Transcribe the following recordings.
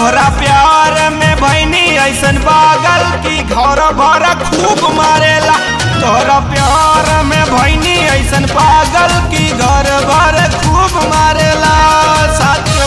तोहरा प्यार में भैनी ऐसन पागल की घर भर खूब मारेला तोहरा प्यार में भैनी ऐसन पागल की घर भर खूब मारेला साचो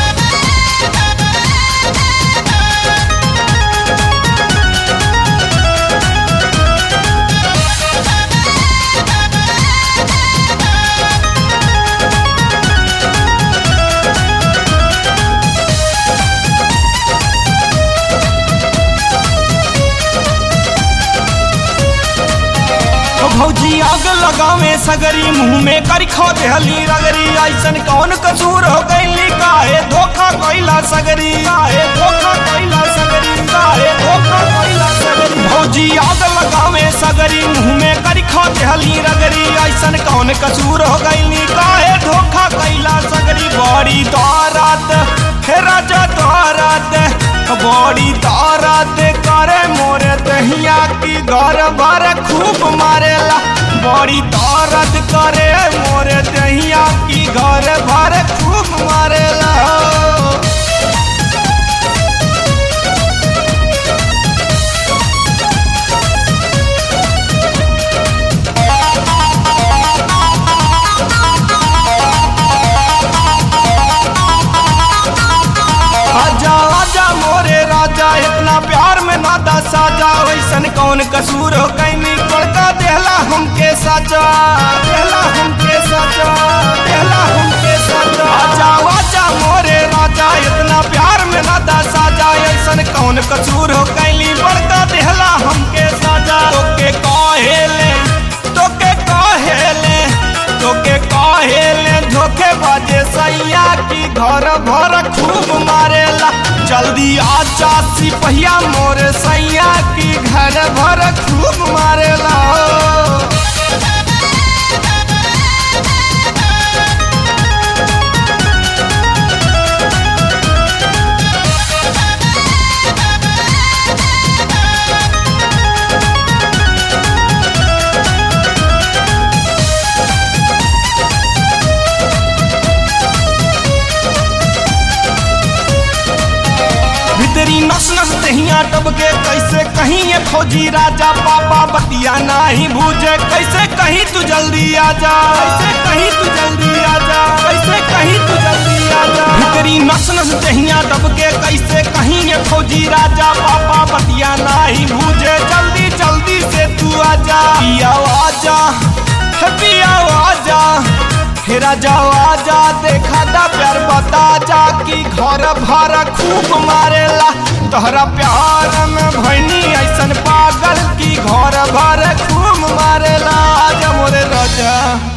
ओ भौजी आग लगावे सगरी मुंह में करी खो देहली रगरी ऐसन कौन कसूर हो गईली काहे धोखा कइला सगरी काहे धोखा कइला सगरी काहे धोखा कइला सगरी भौजी आग लगावे सगरी मुंह में करी खो देहली रगरी ऐसन कौन कसूर हो गईली काहे धोखा कइला सगरी बड़ी तारात हे राजा तारात बड़ी तारात करे मोरे दहिया की घर भर खूब मारेला बड़ी तारत करे मोरे दहिया की घर भर खूब मारेला आजा आजा मोरे राजा इतना प्यार में नादा साजा वैसन कौन कसूर हो कैनी बड़का देहला हमके साजा देहला हमके साजा देहला हमके साजा आजा आजा मोरे राजा इतना प्यार में नादा साजा ऐसन कौन कसूर हो कैली बड़का देहला हमके साजा तोके कहेले तोके कहेले तोके कहेले धोखे बाजे सैया की घर भर खूब मारेला जल्दी आजा सिपहिया मोर सैया की घर भर खूब मारेला भीतरी नस नस दहिया टबके कैसे कहीं ये फौजी राजा पापा बतिया नाही भूजे कैसे कहीं तू जल्दी आजा कैसे कहीं तू जल्दी आजा कैसे कहीं तू जल्दी आजा भीतरी नस नस दहिया टबके कैसे कहीं ये फौजी राजा पापा बतिया नाही भूजे जल्दी जल्दी से तू आजा पिया आजा हे पिया आजा हे राजा आजा देखा दा प्यार बता जा कि घर भर खूब मारेला तोहरा प्यार में भैनी ऐसन पागल की घर भर खूब मारेला आजा मोरे राजा